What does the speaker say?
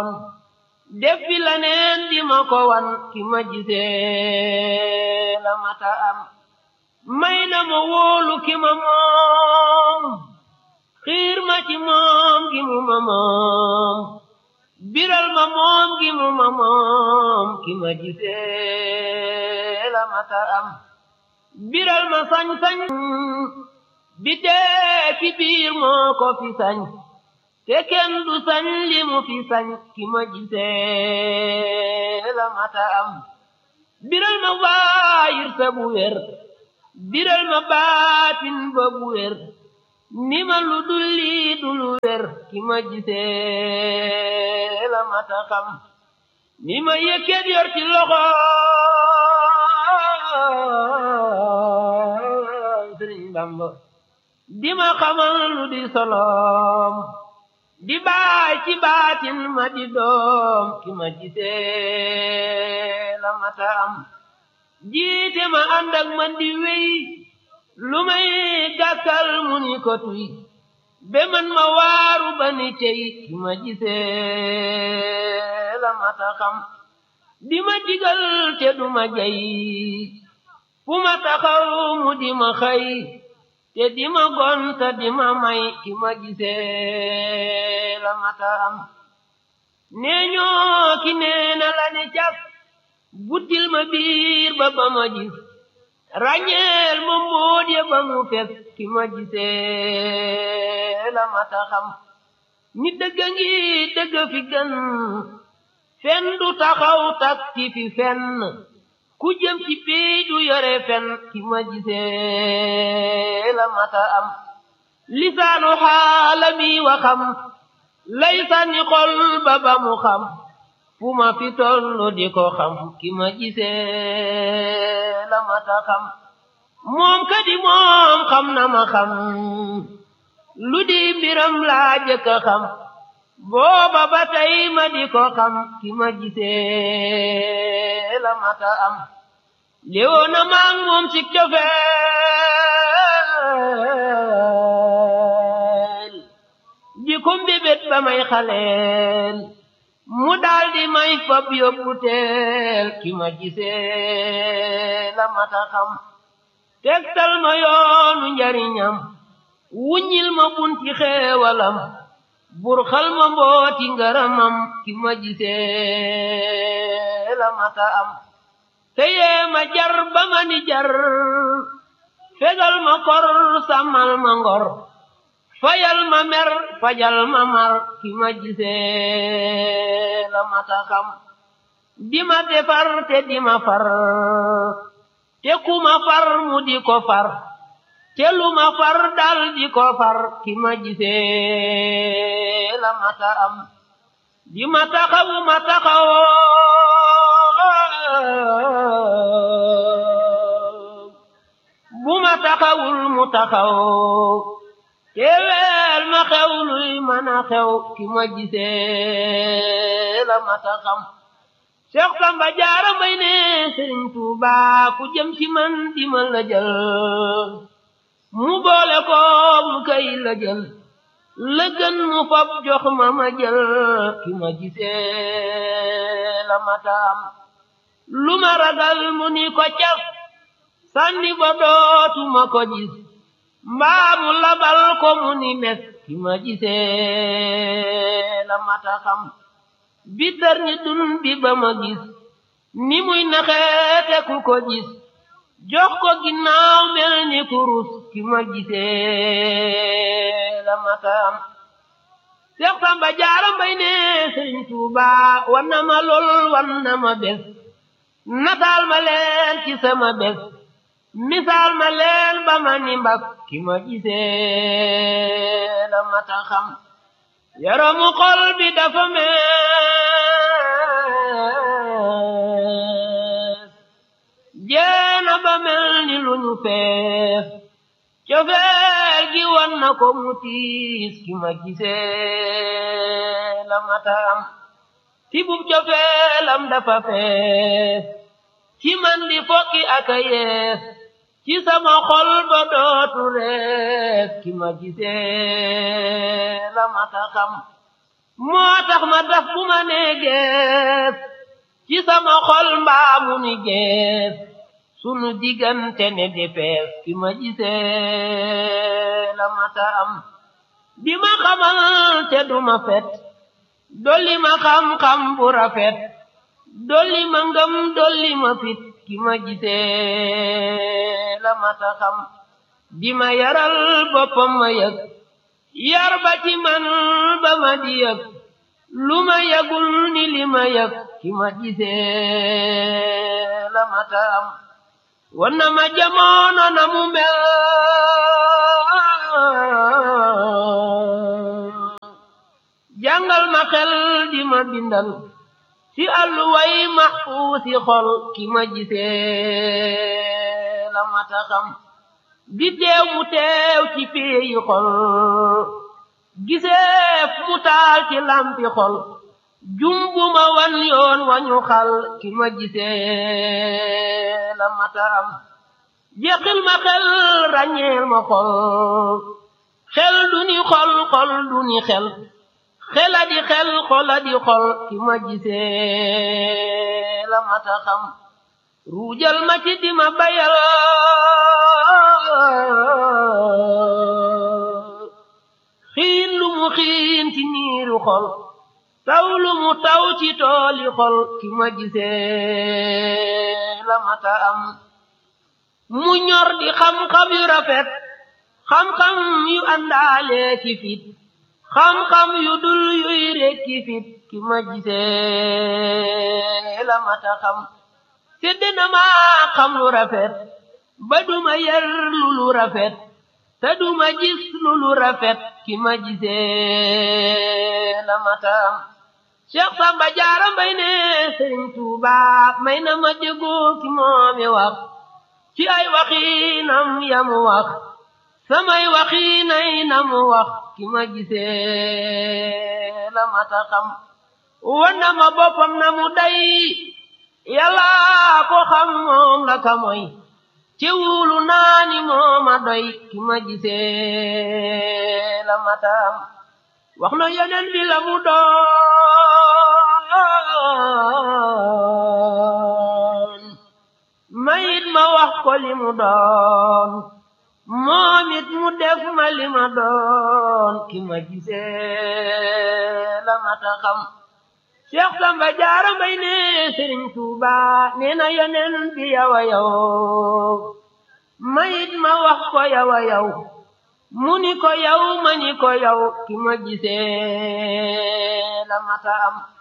def fi la neen di ma ko wan ki ma gisee la mata am may na ma wóolu ki ma moom xiir ma ci moom gi mu ma moom biral ma moom gi mu ma moom ki ma gisee la mata am biral ma sañ-sañ bi dee ci biir moo ko fi sañ te kenn du sañ li mu fi sañ ki ma gisee la mata am biral ma waayir sa bu wér biral ma baatin ba bu wér ni ma lu dul lii du lu wér ki ma gisee la mata xam ni ma yëkkat yor ci loxo Sëriñ Bamba di ma xamal lu di solom di baay ci baatin ma di doom ki ma gisee la mata am jiite ma ànd ak man di wéy lu may gàkkal mu ni ko tuy be man ma waaru ba ni tey ki ma gisee la mata xam di ma digal te du ma jay fu ma taxaw mu di ma xëy te di ma gonta di ma may ki ma gisee la mata am nee ñoo ki nee na la ne cas buddil ma biir ba ba ma gis ràññeel ma mbóot ya ba mu fes ki ma gisee la mata xam ni dëgga ngi dëgg fi gën fen du taxaw tak ci fi fenn ku jëm ci pii du yore fen ki ma gisee la mata am lisaanu xaalami waxam lay sànni xol ba ba mu xam fu ma fi tollu di ko xam ki ma gisee la mata xam moom kadi moom xam na ma xam lu di mbiram laa jëkk a xam booba ba tey ma di ko xam ki ma gisee la mata am léewoo na maag moom ci cofeel di ko mbébét ba may xaleel mu daldi may fab yóbbu teel ki ma gisee la mata xam tegtal ma yoonu njariñam wuññil ma bunti xeewalam bur xal ma mbooti ngaramam ki ma gisee la mata am teyee ma jar ba ma ni jar fegal ma kor sàmmal ma ngor fayal ma mer fajal ma mar ki ma gisee la mata xam di ma defar te di ma far te ku ma far mu di ko far te lu ma far dal di ko far ki ma gisee la mata am di ma taxawu ma taxaw bu ma taxawul mu taxaw te weel ma xew luy mën a xew ki ma gisee la mata xam Seex Samba Jaara Mbay ne Sëriñ Tuuba ku jëm ci man di ma la jël mu boole ko mu kay la jël la gën mu fab jox ma ma jël ki ma gisee la mata am lu ma ragal mu ni ko cas sànni ba dootuma ko gis mbaa mu labal ko mu ni mes ki ma gisee la mata xam bi dar ni dun bi ba ma gis ni muy naxeete ku ko gis jox ko ginnaaw mel ni kurus ki ma gisee la mata am Seex Samba Jaara Mbay ne Sëriñ Tuuba wan na ma lool wan na ma bés nataal ma leen ci sama bés misaal ma leen ba ma ni mbas ki ma gisee la mata xam yaramu xol bi dafa mees jeena ba mel ni lu ñu fees cofeel gi wan na ko mu tiis ki ma gisee la mata am tibub cofeelam dafa fees ci man di fokki aka yees ci sama xol ba dootu rees ki ma gisee la mata xam moo tax ma daf bu ma nee gees ci sama xol mbaamu ni gees sunu diggante ne defees ki ma gisee la mata am di ma xamal te duma fet dolli ma xam-xam bu rafet dolli ma ngëm dolli ma fit ki ma gisee la mata xam di ma yaral boppam ma yëg yar ba ci man ba ma di yëg lu ma yëgul ni li ma yëg ki ma gisee la mata am wan na ma jamono na mu mel jàngal ma xel di ma bindal ci àlluway maxfuusi xol ki ma gisee la mata xam di teew mu teew ci péeyi xol giseef mu taal ci lampi xol jumbu ma wan yoon wañu xal ki ma gisee la mata am jeqil ma xel ràññeel ma xol xel du ni xol xol du ni xel xela di xel xola di xol ki ma gisee la mata xam ruujal ma ci di ma bayal xiin lu mu xiin ci niiru xol taw lu mu taw ci tooli xol ki ma gisee la mata am mu ñor di xam-xam yu rafet xam-xam yu àndaale ci fit xam-xam yu dul yuy rekki fit ki ma gisee la mata xam sedd na ma xam lu rafet ba duma yar lu lu rafet te duma gis lu lu rafet ki ma gisee la mata am Cheikh Samba Jaara Mbay ne Sëriñ Tuuba may na ma déggoo ki moomi wax ci ay waxinam yamu wax samay waxinay namu wax ki ma gisee la mata xam wan na ma boppam na mu day yàlla ko xam moom la ka moy ci wulu naani mooma doy ki ma gisee la mata am wax na yeneen bi la mu doon mayit ma wax ko li mu doon moom it mu def ma li ma doon ki ma gisee la mata xam Cheikh Samba Jaara Mbay ne Sëriñ Tuuba nee na yeneen bi yawa yaw mayit ma wax ko yawa yaw mu ni ko yaw ma ni ko yaw ki ma gisee la mata am